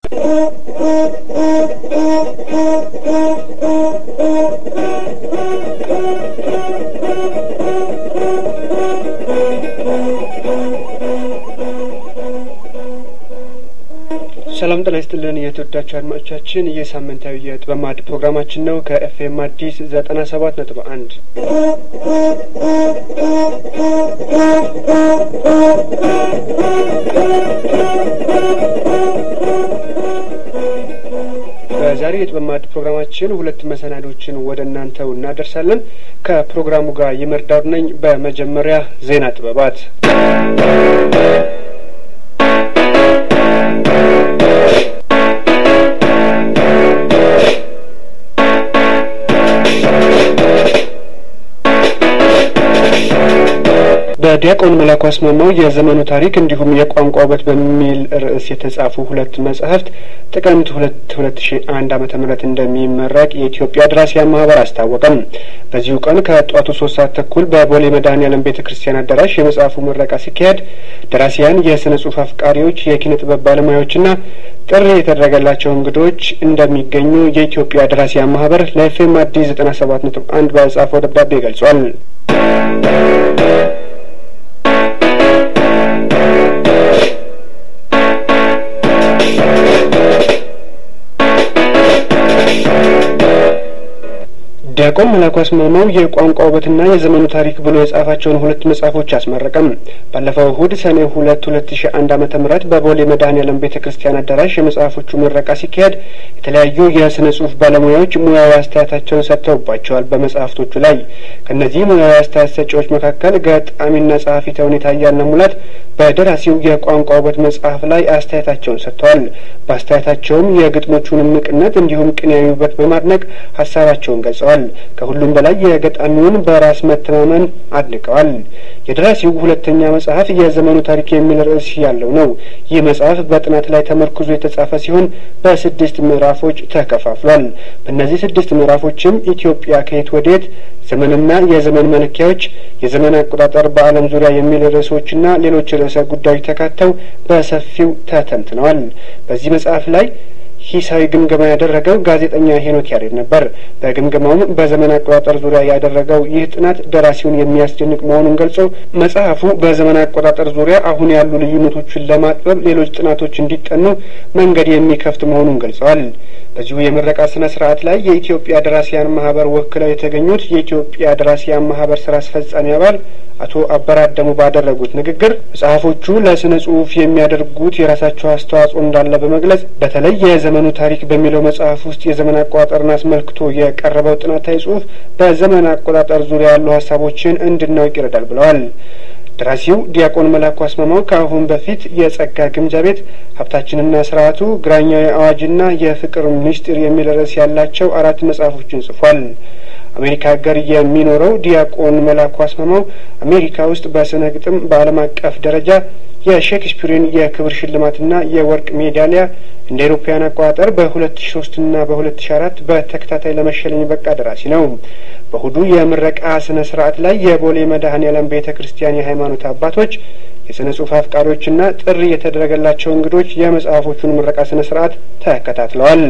ሰላም ጤና ይስጥልን የተወዳችሁ አድማጮቻችን፣ ይህ ሳምንታዊ የጥበብ ማዕድ ፕሮግራማችን ነው ከኤፍኤም አዲስ ዘጠና ሰባት ነጥብ አንድ በዛሬ የጥበብ ማዕድ ፕሮግራማችን ሁለት መሰናዶችን ወደ እናንተው እናደርሳለን። ከፕሮግራሙ ጋር ይመርዳው ነኝ። በመጀመሪያ ዜና ጥበባት በዲያቆን መላኩ አስማማው የዘመኑ ታሪክ እንዲሁም የቋንቋ ውበት በሚል ርዕስ የተጻፉ ሁለት መጽሐፍት ጥቅምት ሁለት ሁለት ሺ አንድ ዓመተ ምህረት እንደሚመረቅ የኢትዮጵያ ደራሲያን ማህበር አስታወቀም። በዚሁ ቀን ከጠዋቱ ሶስት ሰዓት ተኩል በቦሌ መድኃኔዓለም ቤተ ክርስቲያን አዳራሽ የመጽሐፉ ምረቃ ሲካሄድ ደራሲያን፣ የስነ ጽሁፍ አፍቃሪዎች፣ የኪነ ጥበብ ባለሙያዎችና ጥሪ የተደረገላቸው እንግዶች እንደሚገኙ የኢትዮጵያ ደራሲያን ማህበር ለኤፍኤም አዲስ ዘጠና ሰባት ነጥብ አንድ በጻፈው ደብዳቤ ገልጿል። ዲያቆን መላኩ አስማማው የቋንቋ ውበትና የዘመኑ ታሪክ ብሎ የጻፋቸውን ሁለት መጽሐፎች አስመረቀም። ባለፈው እሁድ ሰኔ ሁለት ሁለት ሺ አንድ ዓመተ ምህረት በቦሌ መድኃኔዓለም ቤተ ክርስቲያን አዳራሽ የመጽሐፎቹ ምረቃ ሲካሄድ የተለያዩ የስነ ጽሁፍ ባለሙያዎች ሙያዊ አስተያየታቸውን ሰጥተውባቸዋል። በመጽሐፍቶቹ ላይ ከእነዚህ ሙያዊ አስተያየት ሰጪዎች መካከል ገጣሚና ጸሐፊ ተውኔት አያልነህ ሙላት በደራሲው የቋንቋ ውበት መጽሐፍ ላይ አስተያየታቸውን ሰጥተዋል። በአስተያየታቸውም የግጥሞቹን እምቅነት እንዲሁም ቅኔያዊ ውበት በማድነቅ ሀሳባቸውን ገልጸዋል። ከሁሉም በላይ የገጣሚውን በራስ መተማመን አድንቀዋል። የደራሲው ሁለተኛ መጽሐፍ የዘመኑ ታሪክ የሚል ርዕስ ያለው ነው። ይህ መጽሐፍ በጥናት ላይ ተመርኩዞ የተጻፈ ሲሆን በስድስት ምዕራፎች ተከፋፍሏል። በእነዚህ ስድስት ምዕራፎችም ኢትዮጵያ ከየት ወዴት፣ ዘመንና የዘመን መለኪያዎች፣ የዘመን አቆጣጠር በዓለም ዙሪያ የሚል ርዕሶችና ሌሎች ርዕሰ ጉዳዮች ተካተው በሰፊው ተተንትነዋል። በዚህ መጽሐፍ ላይ ሂሳዊ ግምገማ ያደረገው ጋዜጠኛ ሄኖክ ያሬድ ነበር። በግምገማውም በዘመን አቆጣጠር ዙሪያ ያደረገው ይህ ጥናት ደራሲውን የሚያስደንቅ መሆኑን ገልጾ መጽሐፉ በዘመን አቆጣጠር ዙሪያ አሁን ያሉ ልዩነቶችን ለማጥበብ ሌሎች ጥናቶች እንዲጠኑ መንገድ የሚከፍት መሆኑን ገልጸዋል። በዚሁ የምረቃ ስነ ስርዓት ላይ የኢትዮጵያ ደራሲያን ማህበር ወክለው የተገኙት የኢትዮጵያ ደራሲያን ማህበር ስራ አስፈጻሚ አባል አቶ አበራደሙ ባደረጉት ንግግር መጽሐፎቹ ለስነ ጽሁፍ የሚያደርጉት የራሳቸው አስተዋጽኦ እንዳለ በመግለጽ በተለይ የዘመኑ ታሪክ በሚለው መጽሐፍ ውስጥ የዘመን አቆጣጠርን አስመልክቶ የቀረበው ጥናታዊ ጽሁፍ በዘመን አቆጣጠር ዙሪያ ያሉ ሀሳቦችን እንድናውቅ ይረዳል ብለዋል። ደራሲው ዲያቆን መላኩ አስማማው ከአሁን በፊት የጸጋ ግምጃ ቤት፣ ሀብታችንና ስርዓቱ፣ ግራኛዊ አዋጅና የፍቅር ምስጢር የሚል ርዕስ ያላቸው አራት መጽሐፎችን ጽፏል። አሜሪካ ሀገር የሚኖረው ዲያቆን መላኩ አስማማው አሜሪካ ውስጥ በስነ ግጥም በዓለም አቀፍ ደረጃ የሼክስፒርን የክብር ሽልማትና የወርቅ ሜዳሊያ እንደ ኤሮፓያን አቆጣጠር በሁለት ሺ ሶስትና በሁለት ሺ አራት በተከታታይ ለመሸለም የበቃ ደራሲ ነው። በእሁዱ የምረቃ ስነ ስርዓት ላይ የቦሌ መድኃኔዓለም ቤተ ክርስቲያን የሃይማኖት አባቶች፣ የስነ ጽሁፍ አፍቃሪዎችና ጥሪ የተደረገላቸው እንግዶች የመጽሐፎቹን ምረቃ ስነ ስርዓት ተከታትለዋል።